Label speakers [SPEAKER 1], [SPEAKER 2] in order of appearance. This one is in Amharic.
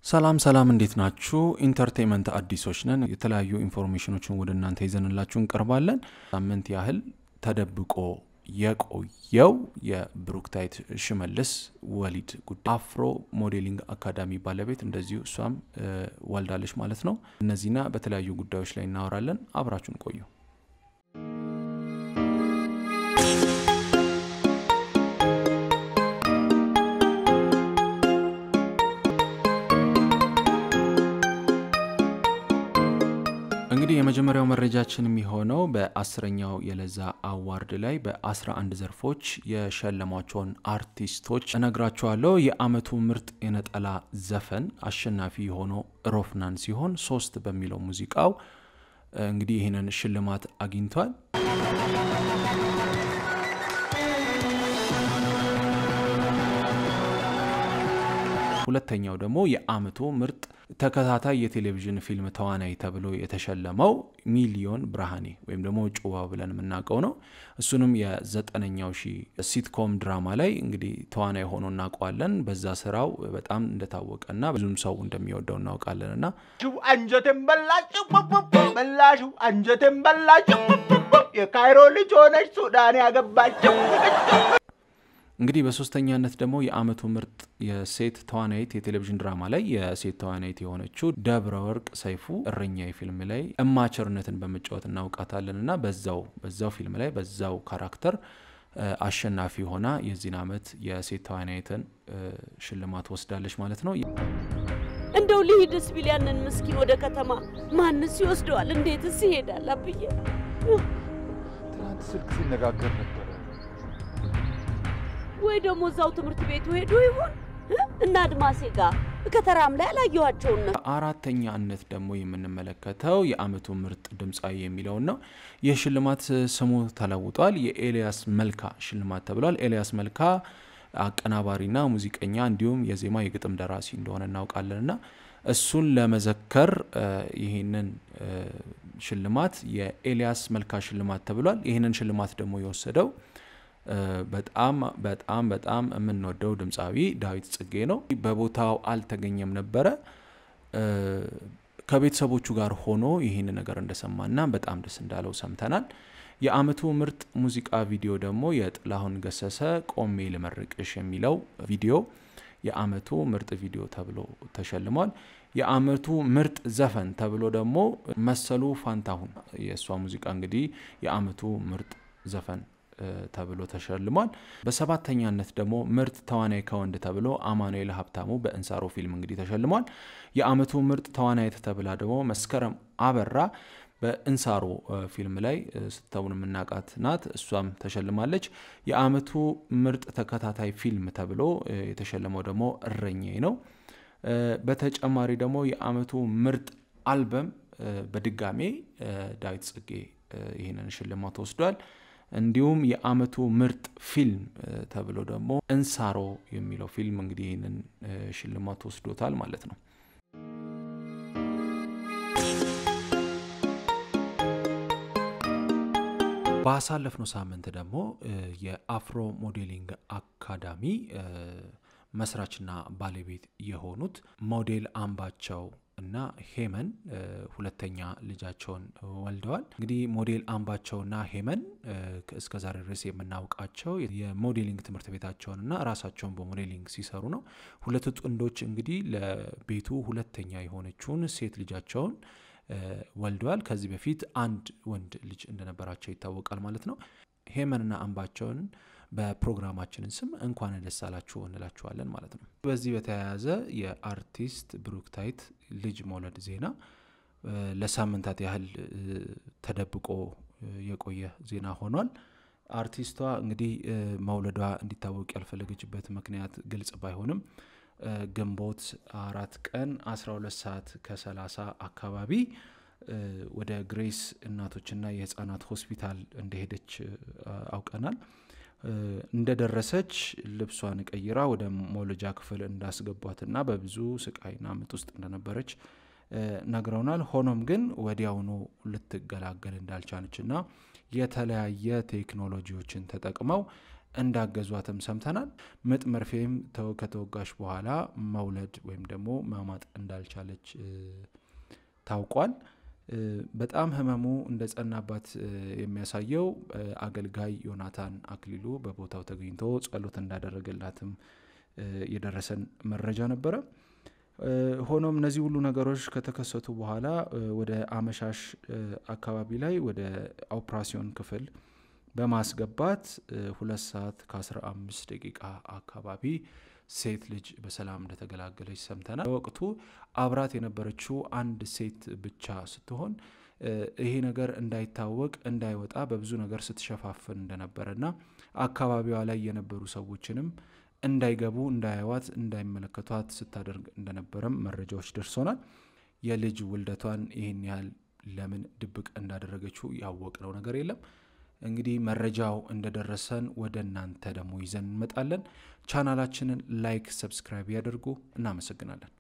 [SPEAKER 1] ሰላም ሰላም፣ እንዴት ናችሁ? ኢንተርቴንመንት አዲሶች ነን። የተለያዩ ኢንፎርሜሽኖችን ወደ እናንተ ይዘንላችሁ እንቀርባለን። ሳምንት ያህል ተደብቆ የቆየው የብሩክታይት ሽመልስ ወሊድ ጉዳይ አፍሮ ሞዴሊንግ አካዳሚ ባለቤት እንደዚሁ እሷም ወልዳለች ማለት ነው። እነዚህና በተለያዩ ጉዳዮች ላይ እናወራለን። አብራችሁን ቆዩ። እንግዲህ የመጀመሪያው መረጃችን የሚሆነው በአስረኛው የለዛ አዋርድ ላይ በ11 ዘርፎች የሸለሟቸውን አርቲስቶች እነግራቸዋለሁ። የአመቱ ምርጥ የነጠላ ዘፈን አሸናፊ የሆነው ሮፍናን ሲሆን ሶስት በሚለው ሙዚቃው እንግዲህ ይህንን ሽልማት አግኝቷል። ሁለተኛው ደግሞ የአመቱ ምርጥ ተከታታይ የቴሌቪዥን ፊልም ተዋናይ ተብሎ የተሸለመው ሚሊዮን ብርሃኔ ወይም ደግሞ ጩባ ብለን የምናውቀው ነው። እሱንም የዘጠነኛው ሺ ሲትኮም ድራማ ላይ እንግዲህ ተዋናይ ሆኖ እናውቀዋለን። በዛ ስራው በጣም እንደታወቀና ብዙም ሰው እንደሚወደው እናውቃለን እና
[SPEAKER 2] አንጀቴን በላችሁ በላሹ አንጀቴን በላችሁ የካይሮ ልጅ ሆነች ሱዳን ያገባችው
[SPEAKER 1] እንግዲህ በሶስተኛነት ደግሞ የአመቱ ምርጥ የሴት ተዋናይት የቴሌቪዥን ድራማ ላይ የሴት ተዋናይት የሆነችው ደብረ ወርቅ ሰይፉ እረኛ ፊልም ላይ እማቸርነትን በመጫወት እናውቃታለን እና በዛው በዛው ፊልም ላይ በዛው ካራክተር አሸናፊ ሆና የዚህን አመት የሴት ተዋናይትን ሽልማት ወስዳለች ማለት ነው።
[SPEAKER 3] እንደው ልሂድስ ቢል ያንን ምስኪን ወደ ከተማ ማንስ ይወስደዋል? እንዴትስ ይሄዳል? አብዬ
[SPEAKER 4] ትናንት ስልክ ሲነጋገር ነበረ።
[SPEAKER 3] ወይ ደግሞ እዛው ትምህርት ቤቱ ሄዶ ይሆን እና አድማሴ ጋር ከተራም ላይ አላየኋቸውን ነው።
[SPEAKER 1] አራተኛነት ደግሞ የምንመለከተው የአመቱ ምርጥ ድምፃዊ የሚለውን ነው። ይህ ሽልማት ስሙ ተለውጧል። የኤልያስ መልካ ሽልማት ተብሏል። ኤልያስ መልካ አቀናባሪና ሙዚቀኛ እንዲሁም የዜማ የግጥም ደራሲ እንደሆነ እናውቃለን እና እሱን ለመዘከር ይህንን ሽልማት የኤልያስ መልካ ሽልማት ተብሏል። ይህንን ሽልማት ደግሞ የወሰደው በጣም በጣም በጣም የምንወደው ድምፃዊ ዳዊት ጽጌ ነው። በቦታው አልተገኘም ነበረ። ከቤተሰቦቹ ጋር ሆኖ ይህን ነገር እንደሰማና በጣም ደስ እንዳለው ሰምተናል። የአመቱ ምርጥ ሙዚቃ ቪዲዮ ደግሞ የጥላሁን ገሰሰ ቆሜ ልመርቅሽ የሚለው ቪዲዮ የአመቱ ምርጥ ቪዲዮ ተብሎ ተሸልሟል። የአመቱ ምርጥ ዘፈን ተብሎ ደግሞ መሰሉ ፋንታሁን የእሷ ሙዚቃ እንግዲህ የአመቱ ምርጥ ዘፈን ተብሎ ተሸልሟል። በሰባተኛነት ደግሞ ምርጥ ተዋናይ ከወንድ ተብሎ አማኑኤል ሀብታሙ በእንሳሮ ፊልም እንግዲህ ተሸልሟል። የአመቱ ምርጥ ተዋናይት ተብላ ደግሞ መስከረም አበራ በእንሳሮ ፊልም ላይ ስተውን የምናውቃት ናት። እሷም ተሸልማለች። የአመቱ ምርጥ ተከታታይ ፊልም ተብሎ የተሸለመው ደግሞ እረኛዬ ነው። በተጨማሪ ደግሞ የአመቱ ምርጥ አልበም በድጋሜ ዳዊት ጽጌ ይህንን ሽልማት ወስዷል። እንዲሁም የአመቱ ምርጥ ፊልም ተብሎ ደግሞ እንሳሮ የሚለው ፊልም እንግዲህ ይህንን ሽልማት ወስዶታል ማለት ነው። ባሳለፍነው ሳምንት ደግሞ የአፍሮ ሞዴሊንግ አካዳሚ መስራችና ባለቤት የሆኑት ሞዴል አምባቸው እና ሄመን ሁለተኛ ልጃቸውን ወልደዋል። እንግዲህ ሞዴል አምባቸውና ሄመን እስከ ዛሬ ድረስ የምናውቃቸው የሞዴሊንግ ትምህርት ቤታቸውንና ራሳቸውን በሞዴሊንግ ሲሰሩ ነው። ሁለቱ ጥንዶች እንግዲህ ለቤቱ ሁለተኛ የሆነችውን ሴት ልጃቸውን ወልደዋል። ከዚህ በፊት አንድ ወንድ ልጅ እንደነበራቸው ይታወቃል ማለት ነው። ሄመንና አምባቸውን በፕሮግራማችንን ስም እንኳን ደስ አላችሁ እንላችኋለን ማለት ነው። በዚህ በተያያዘ የአርቲስት ብሩክታይት ልጅ መውለድ ዜና ለሳምንታት ያህል ተደብቆ የቆየ ዜና ሆኗል። አርቲስቷ እንግዲህ መውለዷ እንዲታወቅ ያልፈለገችበት ምክንያት ግልጽ ባይሆንም ግንቦት አራት ቀን 12 ሰዓት ከ30 አካባቢ ወደ ግሬስ እናቶችና የህፃናት ሆስፒታል እንደሄደች አውቀናል። እንደደረሰች ልብሷን ቀይራ ወደ መውለጃ ክፍል እንዳስገቧትና በብዙ ስቃይና ምጥ ውስጥ እንደነበረች ነግረውናል። ሆኖም ግን ወዲያውኑ ልትገላገል እንዳልቻለችና የተለያየ ቴክኖሎጂዎችን ተጠቅመው እንዳገዟትም ሰምተናል። ምጥ መርፌም ተው- ከተወጋሽ በኋላ መውለድ ወይም ደግሞ ማማጥ እንዳልቻለች እ፣ ታውቋል። እ፣ በጣም ህመሙ እንደ ጸናባት እ፣ የሚያሳየው እ፣ አገልጋይ ዮናታን አክሊሉ በቦታው ተገኝቶ ጸሎት እንዳደረገላትም እ፣ የደረሰን መረጃ ነበረ። እ፣ ሆኖም እነዚህ ሁሉ ነገሮች ከተከሰቱ በኋላ እ፣ ወደ አመሻሽ እ፣ አካባቢ ላይ ወደ ኦፕራሲዮን ክፍል በማስገባት እ፣ ሁለት ሰዓት ከ15 ደቂቃ አካባቢ ሴት ልጅ በሰላም እንደተገላገለች ሰምተናል። በወቅቱ አብራት የነበረችው አንድ ሴት ብቻ ስትሆን እ፣ ይሄ ነገር እንዳይታወቅ እንዳይወጣ በብዙ ነገር ስትሸፋፍን እንደነበረና አካባቢዋ ላይ የነበሩ ሰዎችንም እንዳይገቡ እንዳያዋት እንዳይመለከቷት ስታደርግ እንደነበረም መረጃዎች ደርሶናል። የልጅ ውልደቷን ይህን ያህል ለምን ድብቅ እንዳደረገችው ያወቅነው ነገር የለም። እንግዲህ መረጃው እንደደረሰን ወደ እናንተ ደግሞ ይዘን እንመጣለን። ቻናላችንን ላይክ፣ ሰብስክራይብ ያደርጉ። እናመሰግናለን።